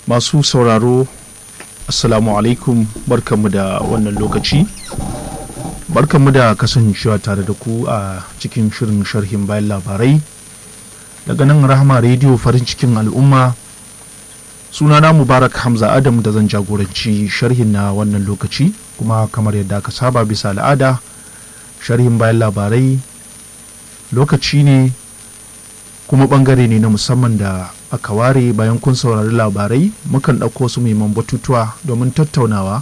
masu sauraro assalamu alaikum barkanmu da wannan lokaci barkanmu da kasancewa tare da ku a cikin shirin sharhin bayan labarai daga nan rahama rediyo farin cikin al'umma sunana mubarak hamza adam da zan jagoranci sharhin na wannan lokaci kuma kamar yadda aka saba bisa al'ada sharhin bayan labarai lokaci ne kuma bangare ne na musamman da aka ware bayan kun saurari labarai mukan ɗauko su muhimman batutuwa domin tattaunawa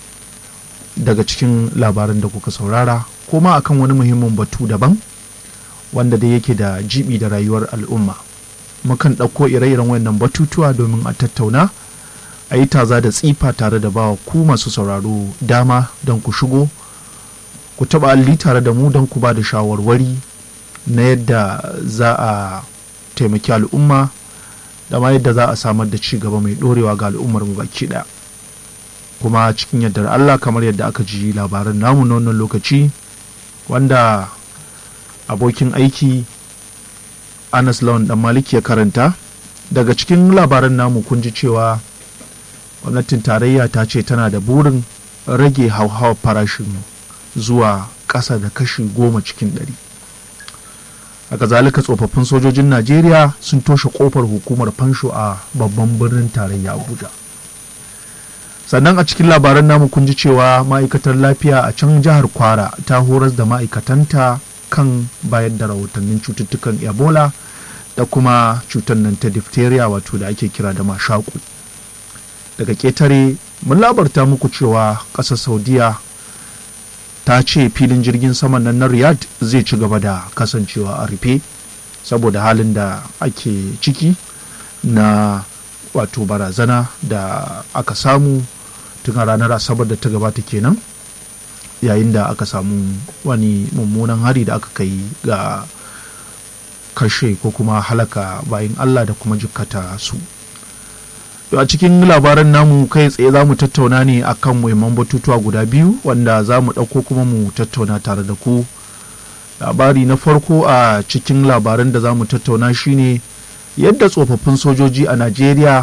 daga cikin labaran da kuka saurara ko ma akan wani muhimmin batu daban wanda da yake da jibi da rayuwar al'umma mukan ɗauko ire-iren wannan batutuwa domin a tattauna a yi taza da tsifa tare da bawa ku masu sauraro dama don ku shigo ku taɓa alli tare da mu don ku ba da shawarwari na yadda za a taimaki al'umma da ma yadda za a samar da ci gaba mai ɗorewa ga al'ummar mu baki ɗaya kuma cikin yardar Allah kamar yadda aka ji labaran namu na wannan lokaci wanda abokin aiki Anas Lawan dan Maliki ya karanta daga cikin labaran namu kun ji cewa gwamnatin tarayya ta ce tana da burin rage hauhawar farashin zuwa ƙasa da kashi goma cikin ɗari. haka zalika tsofaffin sojojin najeriya sun toshe kofar hukumar fansho a babban birnin tarayya abuja sannan a cikin labaran namu kun ji cewa ma'aikatar lafiya a can jihar kwara ta horas da ma'aikatanta kan bayar da rahotannin cututtukan ebola da kuma cutar nan ta diphtheria wato da ake kira da mashaku daga ketare mun labarta muku cewa ƙasar saudiya ta ce filin jirgin saman nan na riyadh zai ci gaba da kasancewa a rufe saboda halin da ake ciki na wato barazana da aka samu tun a ranar asabar da ta gabata kenan yayin da aka samu wani mummunan hari da aka kai ga kashe ko kuma halaka bayan allah da kuma jikkata su a cikin labaran namu kai tsaye za mu tattauna ne akan muhimman batutuwa guda biyu wanda za mu ɗauko kuma mu tattauna tare da ku labari na farko a cikin labaran da za mu tattauna shine yadda tsofaffin sojoji a najeriya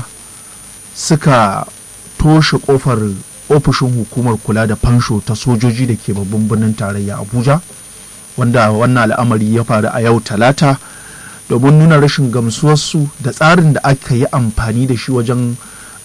suka toshe kofar ofishin hukumar kula da fansho ta sojoji da ke babban birnin tarayya abuja wanda wannan al'amari ya faru a yau talata domin nuna rashin gamsuwarsu da tsarin da aka yi amfani da shi wajen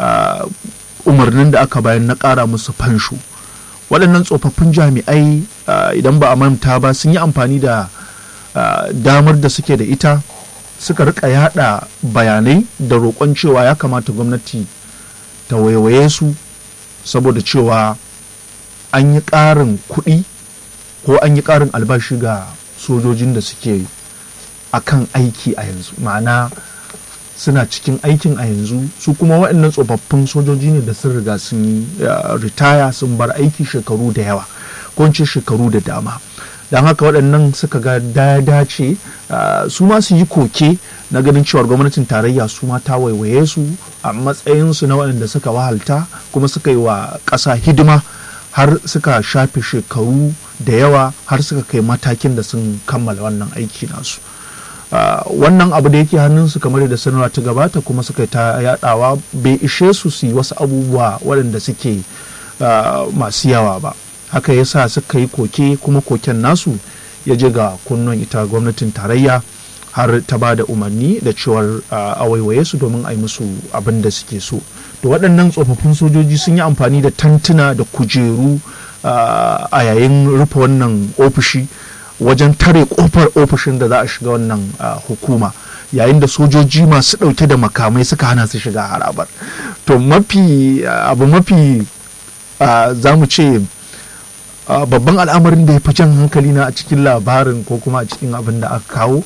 umarnin da aka bayan na ƙara musu fansho waɗannan tsofaffin jami'ai idan ba a manta ba sun yi amfani da damar da suke da ita suka rika yada bayanai da roƙon cewa ya kamata gwamnati ta waiwaye su saboda cewa an yi ƙarin kuɗi ko an yi ƙarin albashi ga sojojin da suke akan aiki a yanzu ma'ana suna cikin aikin a yanzu su kuma waɗannan tsofaffin sojoji ne da sun riga sun yi ritaya sun bar aiki shekaru da yawa ko ce shekaru da dama don haka waɗannan suka ga da dace su ma su yi koke na ganin cewar gwamnatin tarayya su ma ta waiwaye su a matsayinsu na waɗanda suka wahalta kuma suka yi wa ƙasa hidima har suka shafe shekaru da yawa har suka kai matakin da sun kammala wannan aiki nasu. Uh, wannan abu da yake hannunsu kamar da sanarwa ta gabata kuma suka ta yadawa bai ishe su su yi wasu abubuwa waɗanda suke uh, masu yawa ba haka yasa suka yi koke kuma koken nasu ya je ga kunnon ita gwamnatin tarayya har ta ba da umarni da cewar uh, a waiwaye su domin a yi musu abin da suke so to waɗannan tsofaffin sojoji sun yi amfani da tantuna da kujeru a yayin rufe wannan ofishi wajen tare kofar ofishin da za a shiga wannan hukuma yayin da sojoji masu ɗauke da makamai suka hana su shiga harabar to mafi abu mafi za mu ce babban al'amarin da ya fi jan hankali na a cikin labarin ko kuma a cikin abin da aka kawo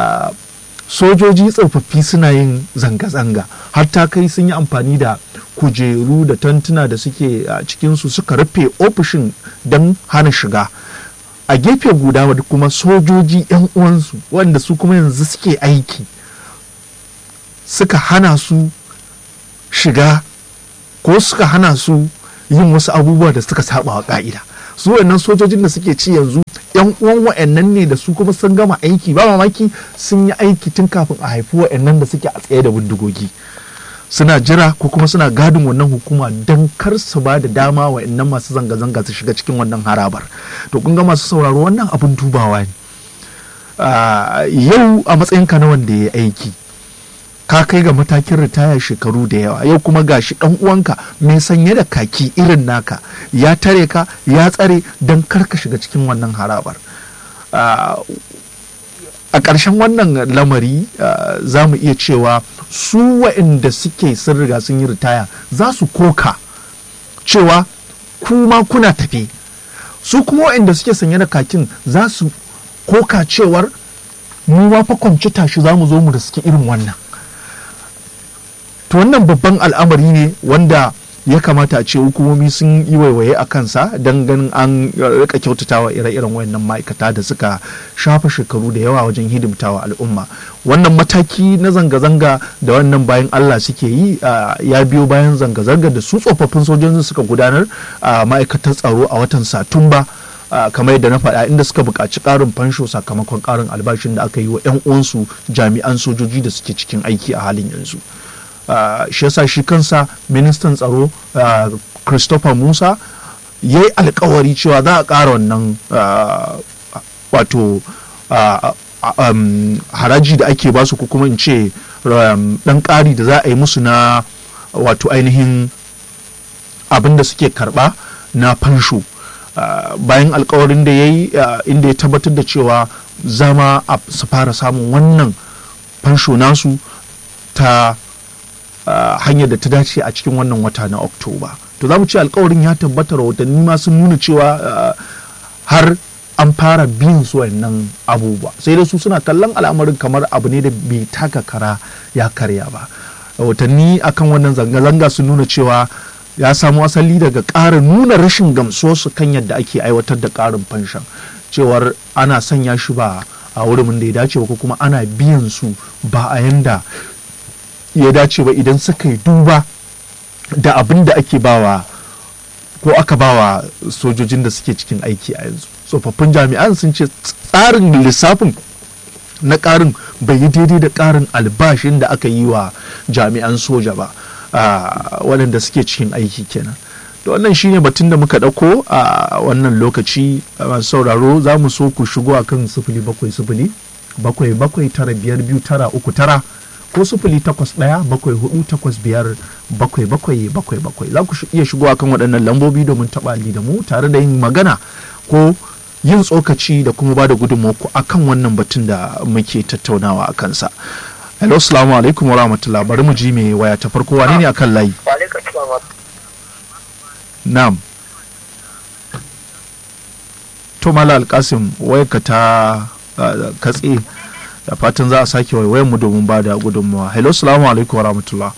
sojoji tsofaffi suna yin zanga-zanga har ta kai sun yi amfani da kujeru da tantuna da suke a cikinsu suka rufe ofishin don hana shiga a gefe guda wadda kuma sojoji 'yan uwansu wanda su kuma yanzu suke aiki suka hana su shiga ko suka hana su yin wasu abubuwa da suka saba wa ka'ida su wannan sojojin da suke ci yanzu yan uwan wa'annan ne da su kuma sun gama aiki ba mamaki sun yi aiki tun kafin a haifi wa'annan da suke a tsaye da bindigogi suna jira ko kuma suna gadin wannan hukuma don kar su ba da dama wa innan masu zanga-zanga su shiga cikin wannan harabar to kun ga masu sauraro wannan abin dubawa ne yau a matsayinka na wanda ya aiki ka kai ga matakin ritaya shekaru da yawa yau kuma gashi dan uwanka mai sanye da kaki irin naka ya tare ka ya tsare don karka shiga cikin wannan harabar a ƙarshen wannan lamari za mu iya cewa su waɗanda suke sun riga sun yi ritaya za su koka cewa kuma kuna tafi su kuma waɗanda suke sanye da kakin za su koka cewar mu ma fa kwanci tashi za mu zo mu da suke irin wannan to wannan babban al'amari ne wanda ya kamata a ce hukumomi sun yi waiwaye a kansa don ganin an rika kyautatawa ire-iren wayannan ma'aikata da suka shafa shekaru da yawa wajen hidimtawa al'umma wannan mataki na zanga-zanga da wannan bayan allah suke yi ya biyo bayan zanga-zanga da su tsofaffin sojojin suka gudanar a ma'aikatar tsaro a watan satumba kamar yadda na faɗa inda suka buƙaci ƙarin fansho sakamakon ƙarin albashin da aka yi wa 'yan uwansu jami'an sojoji da suke cikin aiki a halin yanzu. Uh, shi yasa shi kansa ministan tsaro uh, christopher musa ya yi alkawari cewa za a ƙara wannan uh, wato um, haraji da ake basu ko kuma in ce um, ɗan ƙari da za a yi musu na wato ainihin abin da suke karɓa na fansho bayan alkawarin da ya yi inda ya tabbatar da cewa zama su fara samun wannan fansho nasu ta Uh, hanyar da ta dace a cikin wannan wata na oktoba to za mu ce alkawarin ya tabbata rahotanni ma sun nuna cewa uh, har an fara biyan su wannan abubuwa sai da su suna kallon al'amarin kamar abu ne da bai taka kara ya karya ba rahotanni akan wannan zanga-zanga sun nuna cewa ya samu asali daga ƙara nuna rashin gamsuwarsu kan yadda ake aiwatar da ƙarin fanshan cewar ana sanya shi ba a wurin da ya dace ba ko kuma ana biyan su ba a yanda ya dace ba idan suka yi duba da abin da ake bawa ko aka bawa sojojin da suke cikin aiki a yanzu tsofaffin jami'an sun ce tsarin lissafin na ƙarin bai yi daidai da ƙarin albashin da aka yi wa jami'an soja ba waɗanda suke cikin aiki kenan da wannan shine batun da muka ɗauko a wannan lokaci masu sauraro za mu so ku shigo a kan sifili bakwai sifili bakwai bakwai tara biyar biyu tara uku tara ko sifili takwas ɗaya bakwai hudu takwas biyar bakwai bakwai bakwai bakwai za ku iya shigo a kan waɗannan lambobi domin taɓa da mu tare da yin magana ko yin tsokaci da kuma ba da gudunmawa a kan wannan batun da muke tattaunawa a kansa hello salamu alaikum wa rahmatullah bari mu ji mai waya ta farko wane ne a kan layi na'am to mala alkasim wayarka ta katse da fatan za a sake waiwayen mu domin ba da gudunmawa hello salamu alaikum wa rahmatullah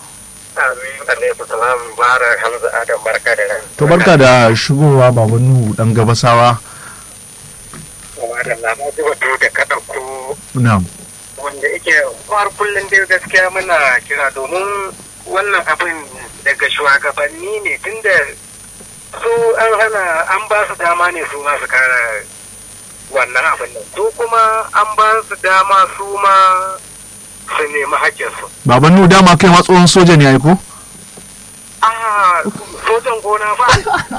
to barka da shigowa baban nuhu dan gabasawa na'am wanda yake har kullum dai gaskiya muna kira domin wannan abin daga shugabanni ne tunda su an hana an ba su dama ne su ma su kara wannan abin nan su kuma an ba su dama su ma su nemi haƙƙinsu. baban nuhu dama kai ma tsohon soja ne ko? ah sojan gona ba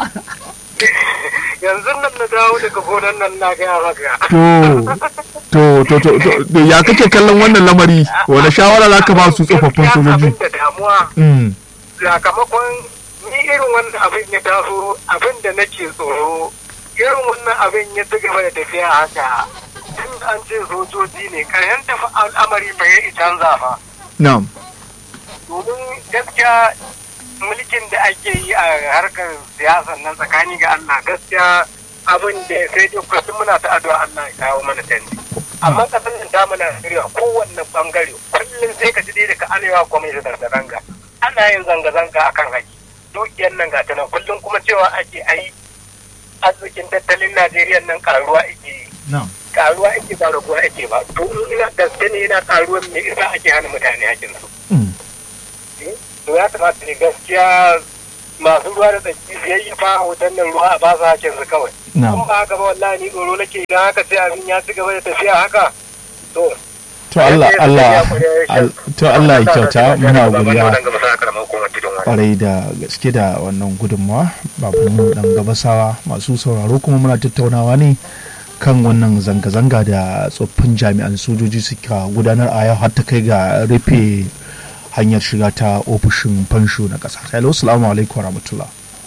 yanzu nan na dawo daga gonan nan na gaya maka to to to to ya kake kallon wannan lamari wani shawara za ka ba su tsofaffin sojoji da damuwa sakamakon ni irin wannan abin ya taso abin da nake tsoro irin wannan abin ya ci gaba da tafiya haka tun an ce sojoji ne kayan tafi al'amari bai yi canza fa na'am domin gaskiya mulkin da ake yi a harkar siyasar nan tsakani ga Allah gaskiya abin da sai dai kullum muna ta addu'a Allah ya kawo mana canji amma kasar nan ta mana Najeriya kowanne bangare kullum sai ka ji dai daga arewa gwamnati da zanga ana yin zanga-zanga akan haƙi dukiyar nan ga ta nan kullum kuma cewa ake ai arzikin tattalin Najeriya nan karuwa ake yi karuwa ake ba raguwa ake ba to in ina gaske ne yana karuwan me isa ake hana mutane hakin su to ya kamata ne gaskiya masu ruwa da tsaki biyayya fa hoton nan ruwa a ba su hakin su kawai in ba haka ba wallahi ni tsoro nake idan haka sai abin ya ci gaba da tafiya haka to to Allah Allah to Allah ya kyauta muna godiya Wannan gaba sa karamar hukumar tudun wani. kwarai da gaske da wannan gudunmawa babu dan gabasawa masu sauraro kuma muna tattaunawa ne kan wannan zanga-zanga da tsoffin jami'an sojoji suka gudanar a yau har ta kai ga rufe hanyar shiga ta ofishin fansho na ƙasa. Hello, salamu alaikum wa rahmatullah.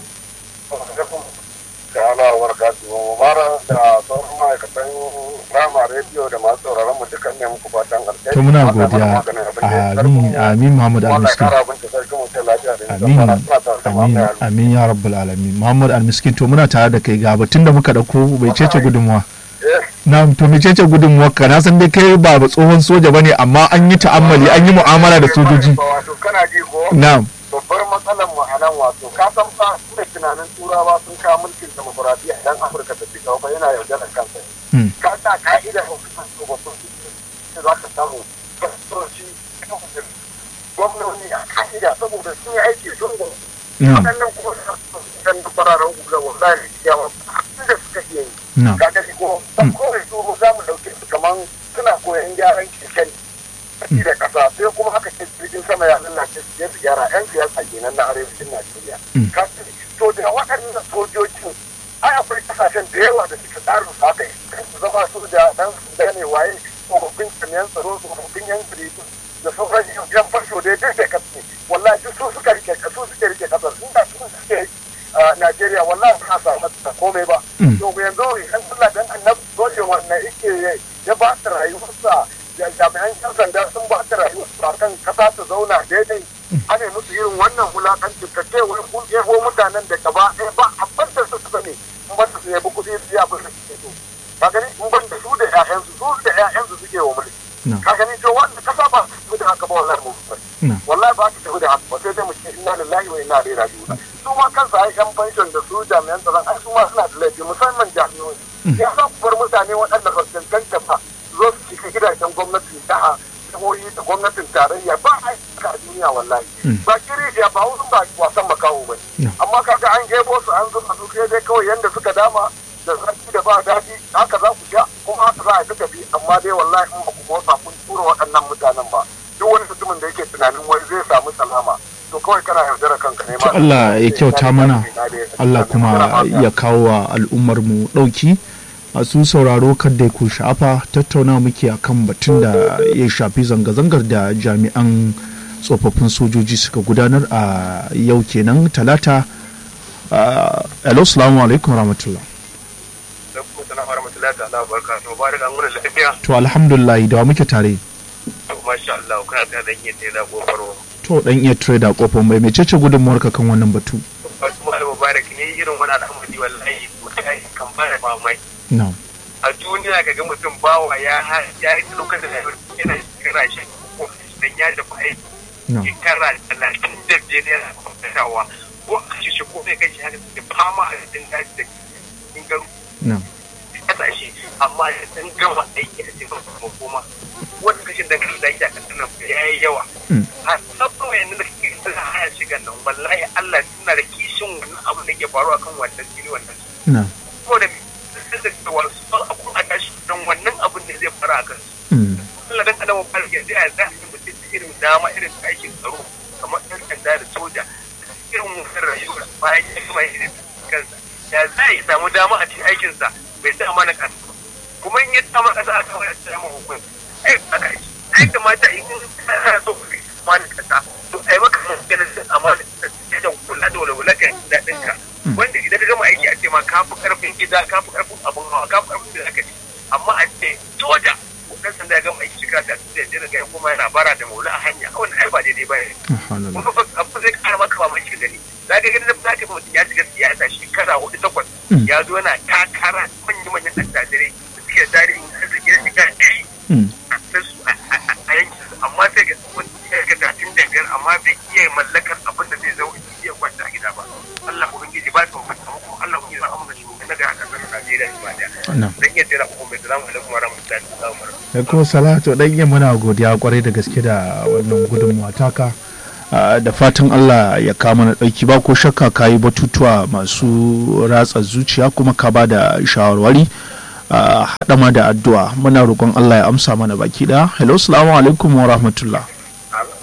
da ala warkatu mara da sauran ma'aikatan rama rediyo da masu sauraron mu dukkan ne muku fatan alheri To muna godiya. Amin, amin Muhammad Allah ya Al-Miskin. kara abin da sarki mu sai lafiya da Amin, nisan fara suna tare da amin, mamaye amin ya rabbal alamin. Muhammad Al-Miskin to muna tare da kai ga batun da muka dauko bai cece gudunmuwa. Na to me cece gudunmuwa ka na san dai kai ba ba tsohon soja bane amma an yi ta'ammali an yi mu'amala da sojoji. wato kana ji ko Na'am. babbar matsalar mu a nan wato ka san fa da tunanin turawa sun kawo mulkin demokuraɗiyya idan afirka ta ci gaba yana yaudarar kansa Hmm. ka sa ka'ida ko kuma tsofaffin su za ka samu fastoci gwamnoni a ka'ida saboda sun yi aiki sun da Na'am. waɗannan kuma sun da fararen hula wallahi yawa da suka iya yi Na'am. ka gani ko dan kawai su za mu ɗauke su kaman suna koyon gyaran keke ne da ƙasa sai kuma aka ce jirgin sama ya lalace su je su gyara yan siyasa kenan na arewacin Najeriya Mm. ka gani to da waɗannan sojojin ai akwai kasashen da yawa da suka tsarin su haka kan su zama su da dan su gane waye tsofaffin jami'an tsaro tsofaffin yan jaridu da sauran yan farsho da ya dace kasu wallahi duk su suka rike su suke rike kasar sun da su suke a Najeriya wallahi ba sa mata komai ba Mm. to yanzu idan Allah dan annabi dole wannan yake ya ba ta rayuwarsa da jami'an yan sanda sun ba ta rayuwarsa kan kasa ta zauna daidai ana musu irin wannan wulakancin ka ce wai kun ɗebo mutanen da gaba ɗaya ba abin da su sani in ban da su yabi kuɗi su yabi da suke so ka gani in ban da su da ƴaƴansu su da ƴaƴansu suke wa mulki No. ka gani to wanda kasa ba su da haka ba wallahi mu No. wallahi ba su tafi da haka ba sai dai mu ce inna lillahi wa inna ilaihi raji'un su ma kansu ai yan pension da su jami'an tsaron ai su ma suna da laifi musamman jami'o'i ya za ku bar mutane waɗanda ba su cancanta ba su zo su cika gidajen gwamnati da jihohi da gwamnatin tarayya ba a yi a duniya wallahi ba kiri ya ba wurin ba wasan makaho ba ne amma kaga an gebo su an zuba su sai dai kawai yanda suka dama da zaki da ba daɗi haka za ku sha kuma haka za a ta tafi amma dai wallahi in ba ku motsa kun tura waɗannan mutanen ba duk wani mutumin da yake tunanin wai zai samu salama to kawai kana yaudara kanka ne ma To Allah ya kyauta mana Allah kuma ya kawo wa al'ummar mu ɗauki masu sauraro kadda ku sha'afa tattauna muke akan batun da ya shafi zanga-zangar da jami'an tsofaffin sojoji suka gudanar a yau kenan talata Ah, hello salamu alaikum rahmatullah Assalamu warahmatullahi ta'ala wa barakatuhu. Mubarak an gura lafiya. to alhamdulillah da wa muke tare To masha Allah kana ta dan yin da gofaro. to dan iya trader kofar mai mecece gudunmuwar ka kan wannan batu Wasu malam Mubarak ne irin wani al'amari wallahi mutai kan fara mamaki. na'am A duniya kaga mutum bawa ya ha- ya yi lokacin da yana kira shi ko dan ya tafi aiki. na'am Shekara talatin da biyar yana kwamfutawa. Ko a shi shi ko mai kai shi haka suke fama a cikin daji da cikin garu. na'am kasashe amma da sun gama aiki a cikin kuma kuma wani kashin da kan lafiya kan nan ya yi yawa Mm. a sabon wayan da kake suna haya shigan nan wallahi Allah suna da kishin wannan abu da ke faruwa kan wannan jini wannan na'am ko da sun da cewa su ba abu a tashi don wannan abun ne zai fara a kansu Mm. Allah dan adam ba ya da za a yi mutum da irin dama irin aikin tsaro kamar ɗan sanda da soja irin wannan rayuwar bayan ya gama yin kansa ya za ya samu dama a cikin aikinsa bai sa amana ƙasa ba. kuma in ya samu ƙasa a kawai a samu hukun ai aka yi ai kamata in kana so ka kai amana ƙasa to ai maka maganin sun amana ƙasa da kula da walwala ka ji daɗin ka wanda idan ka gama aiki a ce ma ka fi ƙarfin gida ka fi ƙarfin abin hawa ka fi ƙarfin da zaka ci amma a ce soja dan sanda ya gama aiki shekara ta da ya daga ya koma yana bara da maula a hanya wannan ai ba daidai ba ne Subhanallah. kuma fa abu zai kara maka ba mai gani za ka gani da za ka mutum ya shiga siyasa shekara hudu takwas Mm. ya zo yana takara manyan manyan attajirai da suke da tarihin arziki na shiga ɗari Mm. a su a a yankin su amma sai ga wani ya ga talatin da biyar amma bai iya mallakar abin da zai zo iya kwanta a gida ba Allah ubangiji ba su mutum kuma Allah ubangiji ba amma shi na ga kasar Najeriya ba da Na'am. dan iya tsira kuma mai salamu alaikum wa rahmatullahi wa barakatuh da kuma salatu dan iya muna godiya kwarai da gaske da wannan gudunmuwa taka Ah, da fatan Allah ya kama na ɗauki ba ko shakka ka yi batutuwa masu ratsa zuciya kuma ka ba da shawarwari Ah, haɗa ma da addu'a muna roƙon Allah ya amsa mana baki ɗaya hello salamu alaikum wa rahmatullah Allah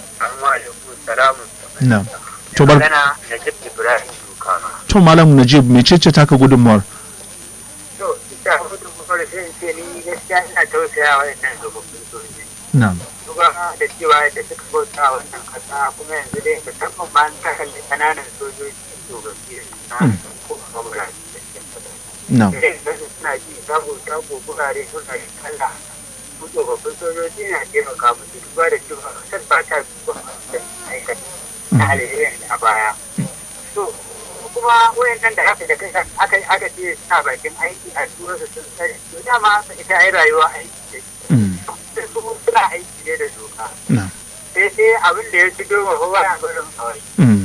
samun na'am to bar magana da jib ibrahim dukana to malam najib mecece taka gudunmuwar to ita hudu kuma da sai in ce ni gaskiya ina tausaya wa wannan tsofaffin sojoji na'am duba da cewa da suka bauta a wannan kasa kuma yanzu dai musamman ma an ta kalli kananan sojoji to gaskiya na ko kuma na'am idan kasu suna ji sabo sabo gurare suna yi kalla su tsofaffin sojoji na taimaka musu duba da cewa kasar ba ta duba da aikata na alheri a baya so kuma wayannan da aka da kai aka aka ce suna bakin aiki a tura su sun sani to dama ita ai rayuwa aiki ce Mm, sai su suna aiki ne da doka na'am sai sai abin da ya ci doma kowa ya barin kawai Mm,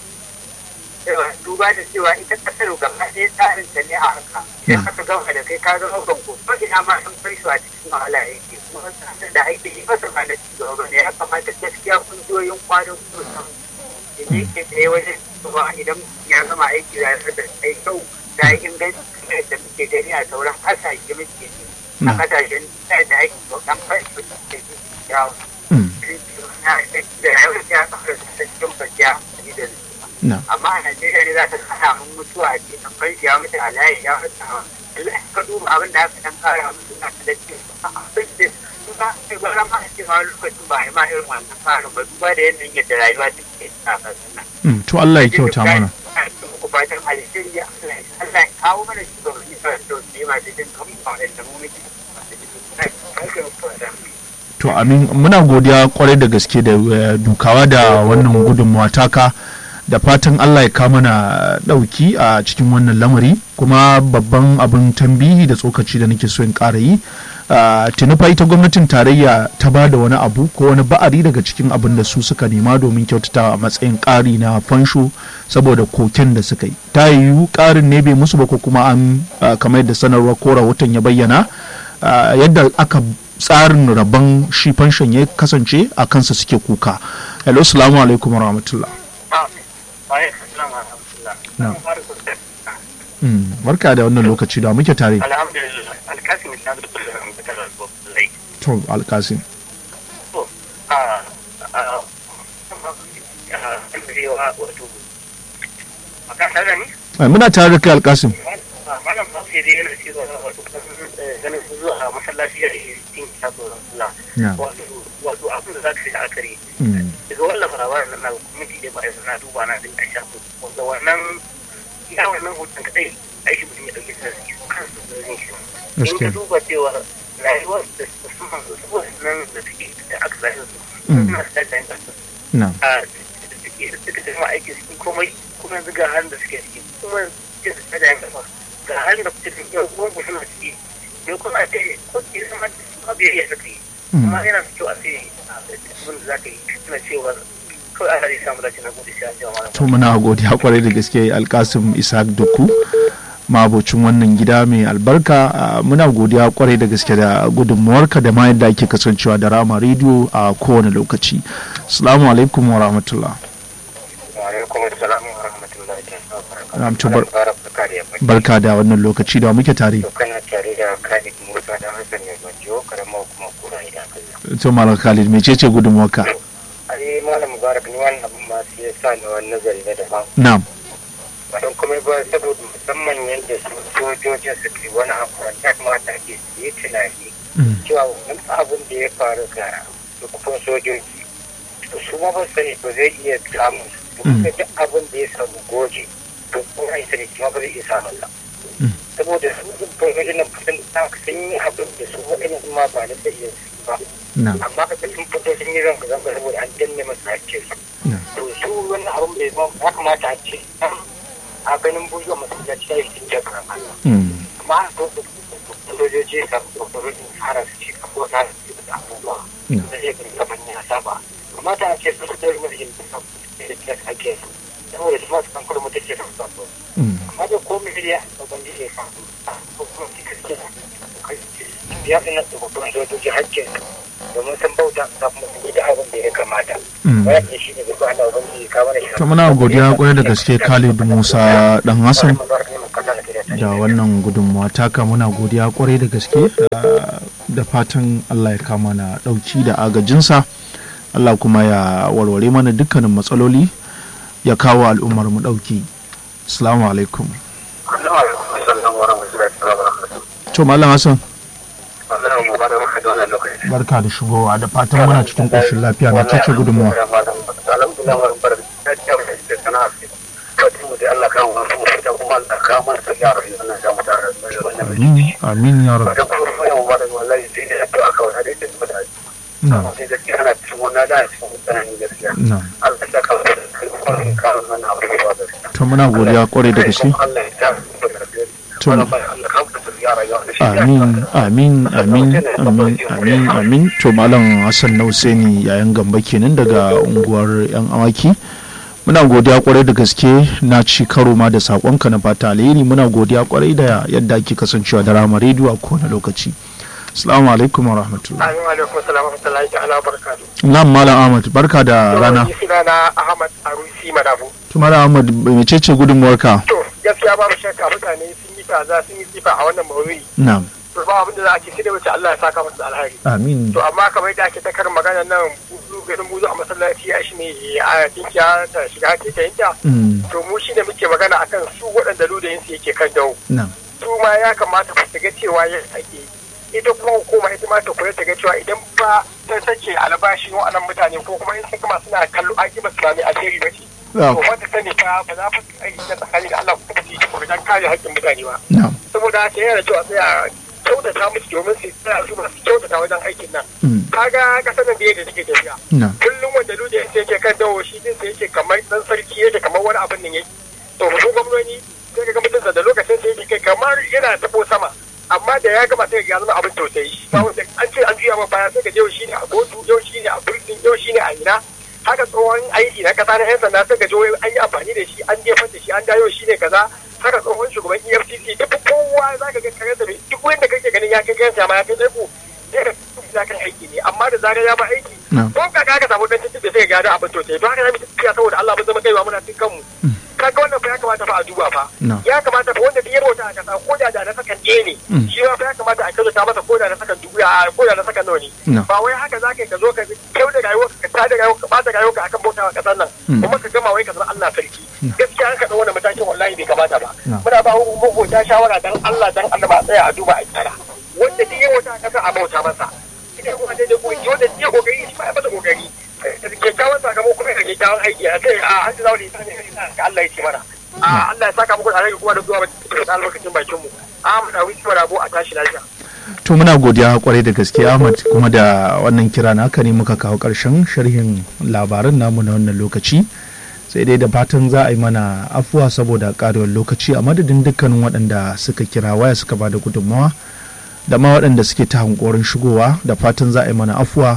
cewa duba da cewa ita kasar gaba ɗaya tsarin ta ne a haka idan aka gama da kai ka zama banko ko ina ma an bar shi a cikin wahala yake kuma tsarin da ake yi masa ba na ci gaba ne ya kamata gaskiya kungiyoyin kwanan kusan da ne ke tsaye wajen cewa idan ya gama aiki ya da kai kyau da yi inganci kamar da muke gani a sauran kasashe muke ji a na'am kasashen da ake bautan fashi da ke yawo Mm, da yawon ya kafar da cikin bakiya da na'am amma a Najeriya ne za ta kara mun mutuwa a cikin banki ya mutu a layi ya mutu a Allah ka duba abin da aka dan kara musu na da ce abin da duba sai gwara ma a ce ma lokacin ba a yi ma irin wannan farin ba duba da yanayin yadda rayuwa ta ke a ƙasar nan. Mm, to Allah ya kyauta mana Ku fatan alheri ya Allah ya Allah ya kawo mana shugabanni ba da tausayi masu jin kamar waɗanda mu muke masu jin kamar to amin muna godiya kwarai da gaske da eh, dukawa da wannan gudunmawa taka da fatan Allah ya kama na dauki a cikin wannan lamari kuma babban abin tambihi da tsokaci da nake so in ƙara yi ah, tuni fa ita gwamnatin tarayya ta ba da wani abu ko wani ba'ari daga cikin abin da su suka nema domin kyautata a matsayin ƙari na fansho saboda koken da suka yi ta yiwu ƙarin ne bai musu ba ko kuma an ah, kamar yadda sanarwar ko rahoton ya bayyana ah, yadda aka tsarin rabon shi fanshon ya kasance a kansa suke kuka hello salamu alaikum wa rahmatullah Na. Mm, barka da wannan lokaci da muke tare alhamdulillah alkasim na da kullum da kana lai to alkasim to a a a wato a kasar da ni Eh, muna tare da kai alkasim malam ba sai dai yana cewa wato ganin su zuwa masallaci da yin shafi Allah Na. wato wato abin da za ka yi akari Mm, daga wannan labarin nan na kwamiti da ba'a na duba na din a shafi wanda wannan ya wannan hutun kadai aiki mutum ya dauke ta su kansu da yin shi in Gaskiya. ka duba cewa rayuwar da su suna da su nan da suke da aka zai su Mm. suna da ta yin kasa na a da suke da suka tafi aiki cikin komai kuma yanzu ga halin da suke ciki kuma yanzu suke da yin kasa ga halin da kuke ciki yau kuma suna ciki yau kuma a ce ko ke sama da su abu ya iya suka yi Mm. amma yana da kyau a ce abin da za ka yi suna cewa kawai ana zai samu dace na gode sai an jima malam to muna godiya kwarai da gaske alkasim isaac duku mabocin wannan gida mai albarka ah, muna godiya kwarai da gaske da gudunmuwarka da ma yadda ake kasancewa da rama rediyo a kowane lokaci salamu alaikum wa rahmatullah alaikum assalam wa rahmatullahi wa Na'am, to bar- barka da yamma barka da wannan lokaci da muke tare to kana tare da Khalid Musa da Hassan ne Banjo karamar kuma kura idan Allah to malam khalid mecece gudunmuwarka ai malam mubarak ni wannan abin ma sai ya sa ni wani nazari na daban na'am ba don kuma ba saboda musamman yadda su sojojin su ke wani abu wanda ya kamata ake su yi tunani Mm, cewa wani abin da ya faru ga dukkan sojoji to su ma ba su sani ba zai iya samun su Mm. kuma duk abin da ya samu goje to kuma ya sani kuma ba zai iya samun sa Mm. saboda su sojojin nan sun sun yi abin da su waɗannan ma ba na iya su ba na'am amma ka sun fito sun yi zanga zanga saboda an danne masu hakkin su na'am to su wani abin bai zama ya kamata a ce a ganin buzuwa masallaci ya yi cikin jakar Mm, amma a to sojoji ka kokarin fara su ci ka ko na su da abubuwa Mm. da zai gani kamar ya saba amma ta ce su su ɗari mulkin da sa da ya ake su saboda su masu kan kurmu take da su mm, amma da ko miliya a banji ya faru ko kuma cikin cikin ya fi nan da babban sojoji hakkin domin sun bauta da kuma sun yi da abin da ya kamata mm. wannan shi ne duk ana ubangiji ka mana shi to muna godiya kwarai da gaske khalid musa dan hassan da wannan gudunmawa taka muna godiya kwarai da gaske ah, da fatan allah ya kama na dauki da agajinsa Allah kuma ya warware mana dukkanin matsaloli ya kawo al'ummar mu ɗauki assalamu alaikum to malam hassan barka da shigowa da fatan muna cikin ƙoshin lafiya na cece gudunmuwa amin amin ya rabu na na to muna godiya kwarai da gaske to amin amin amin amin amin amin to malam hassan na Husaini yayan gamba kenan daga unguwar yan awaki muna godiya kwarai da gaske na ci karo ma da sakonka na fata alheri muna godiya kwarai da yadda ake kasancewa da rama rediyo a kowane lokaci assalamu alaikum wa rahmatullah Amin alaikum salam wa rahmatullahi ta'ala barakatu. na'am malam ahmad barka da rana Ni suna na Ahmad Arusi Madabu. to malam ahmad mecece gudunmuwarka To gaskiya babu shakka mutane sun yi kaza sun yi tsifa a wannan mawuri. na'am To ba abin da za a ce sai da wuce Allah ya saka musu da alheri. amin To amma kamar yadda ake ta karin magana nan buzu garin buzu a masallaci ya shi ne a tinkiya ta shiga ta yinta. Mm, To mu shi ne muke magana akan su waɗanda ludayinsu yake kan dawo. na'am su ma ya kamata su ga cewa ya ake ita kuma hukuma ita ma ta kula ta ga cewa idan ba ta sake albashin wa'annan mutane ko kuma in sun gama suna kallo an ba su sami alheri ba ce na'am to wata sani fa ba za fa aiki na tsakani da Allah kuma su yi kuma dan kare haƙƙin mutane ba na'am saboda haka yana da kyau a tsaya kyautata musu domin su tsaya su masu kyautata wajen aikin nan Mm, kaga kasar nan da yadda take tafiya na'am kullum wanda luje yake kan dawo shi din sai yake kamar dan sarki yake kamar wani abin nan yake to mu gwamnoni sai ga mutum da lokacin sai yake kai kamar yana tabo sama amma da ya gama sai ga zama abin tausayi ba wanda an ce an juya ma baya sai ga yau shine a kotu yau shine a burkin yau shine a ina haka tsohon aiki na kasa na yan sanda sai ga jo an yi amfani da shi an jefar da shi an dawo shine kaza haka tsohon shugaban EFCC duk kowa zaka ga kare da duk wanda kake ganin ya kai kansa ma ya kai ku sai ka kan aiki ne amma da zarar ya ba aiki na'am ko ka ka samu dan tuntuɓe sai ga da abin to sai to haka zamu tafiya saboda Allah mun zama kaiwa muna cin kanmu kaga wannan fa ya kamata fa a duba fa No. ya kamata fa wanda duk ya bauta a kasa ko da da na sakan ɗaya ne Mm. shi ma fa ya kamata a kyautata masa ko da na sakan dubu a ko da na sakan nawa ne No. ba wai haka zaka ka zo ka kyau da rayuwa ka ta da rayuwa ka bata rayuwa akan bautawa kasar nan Mm. kuma ka gama wai ka zama Allah sarki gaskiya an ka ɗau wannan matakin wallahi bai kamata ba No. muna ba hukumar shawara dan Allah dan Allah ba a tsaya a duba a kyara wanda duk ya bauta a kasa a bauta masa ita kuma daidai ko wanda ya kokari shi ma ya masa kokari kyakkyawan sakamako kuma da kyakkyawan aiki a sai a hajji zaune ta ne ka Allah ya ce mana a Allah ya saka muku da alheri kuma da zuwa da albarkacin bakin mu Ahmad Awi Sima Rabo a tashi lafiya to muna godiya kwarai da gaske ahmad kuma da wannan kira naka ne muka kawo karshen sharhin labaran namu na wannan lokaci sai dai da fatan za a yi mana afuwa saboda karewar lokaci a madadin dukkanin waɗanda suka kira waya suka ba da gudunmawa da ma waɗanda suke ta hankorin shigowa da fatan za a yi mana afuwa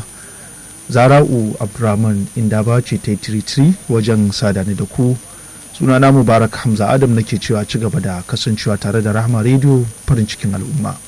zara'u abdurrahman inda ba ce ta yi tiritiri wajen sadani da ku sunana mubarak hamza adam nake cewa ci gaba da kasancewa tare da rahama rediyo farin cikin al'umma